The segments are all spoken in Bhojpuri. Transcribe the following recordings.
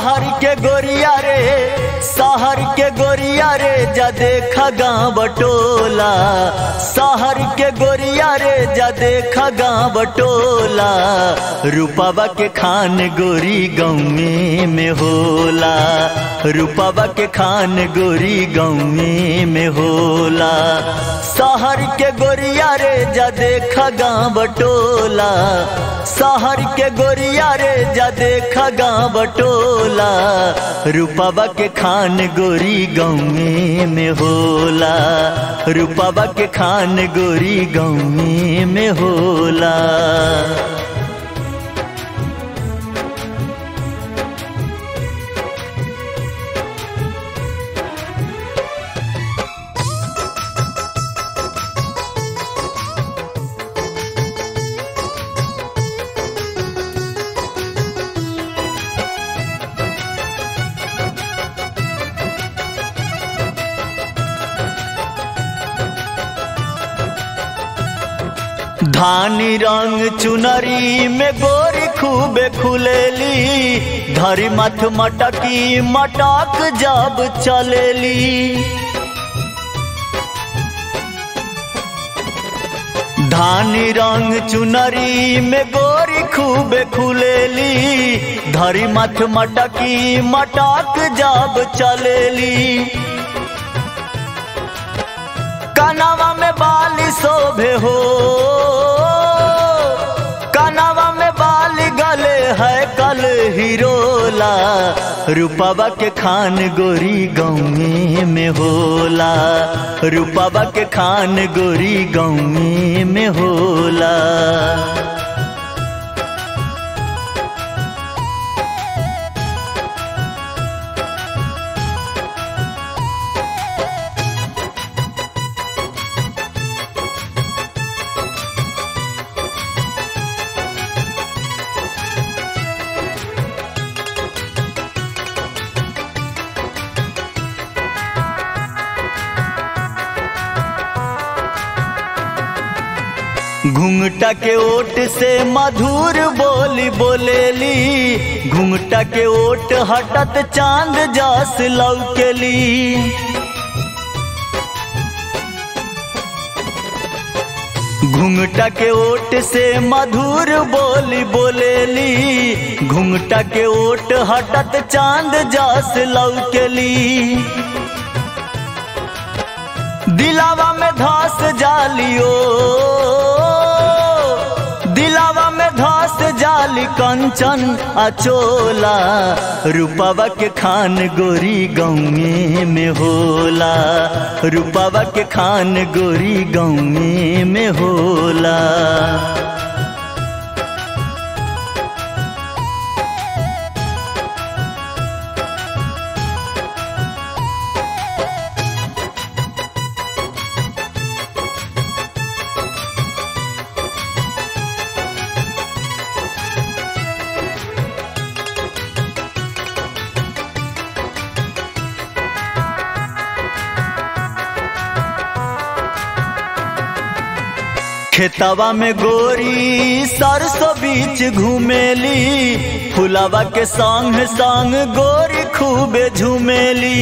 शहर के गोरिया रे शहर के गोरिया रे जा देखा गाँव बटोला शहर के गोरिया रे जा देखा गाँव बटोला रूपावा के खान गोरी गौमे में होला रूपावा के खान गोरी गौमे में होला शहर के गोरिया रे जा देखा गाँव बटोला शहर के गोरिया रे जा देखा गाँव बटोला रूपावा के खान गोरी गौमे में होला रूपावा के खान गोरी गौमे में होला धानी रंग चुनरी में गोरी खूबे खुलेली धरी मथ मटकी मटक जब चलेली धानी रंग चुनरी में गोरी खूबे खुलेली धरी मथ मटकी मटक जब चलेली कनावा में बाली शोभे हो कनावा में बाली गले है कल हिरोला रूपावा के खान गोरी गौमे में होला रूपावा के खान गोरी गौमे में होला घुंघटा के ओट से मधुर बोली बोलेली घुंघटा के ओट हटत चांद जस लौकेली घुंघटा के ओट से मधुर बोली बोलेली घुंघटा के ओट हटत चांद जस लौकेली दिलावा में धस जालियो दिलावा में धस जाली कंचन अचोला रूपावा के खान गोरी गौमे में होला रूपावा के खान गोरी गौमे में होला खेतवा में गोरी सरसों बीच घूमेली फुलावा के संग संग गोरी खूबे झूमेली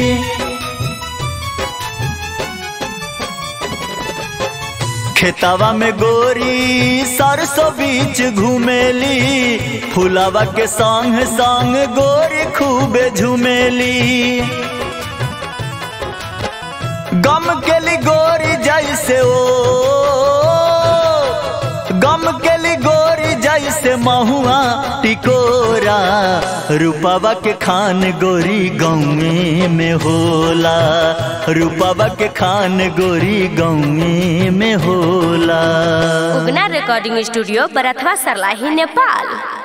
खेतवा में गोरी सरसों बीच घूमेली फुलावा के संग संग गोरी खूबे झूमेली गम के ली गोरी जैसे ओ गम के ली गोरी जैसे महुआ टिकोरा रूपावा के खान गोरी गौमे में होला रूपावा के खान गोरी गौमे में होला उगना रिकॉर्डिंग स्टूडियो बरथवा सरलाही नेपाल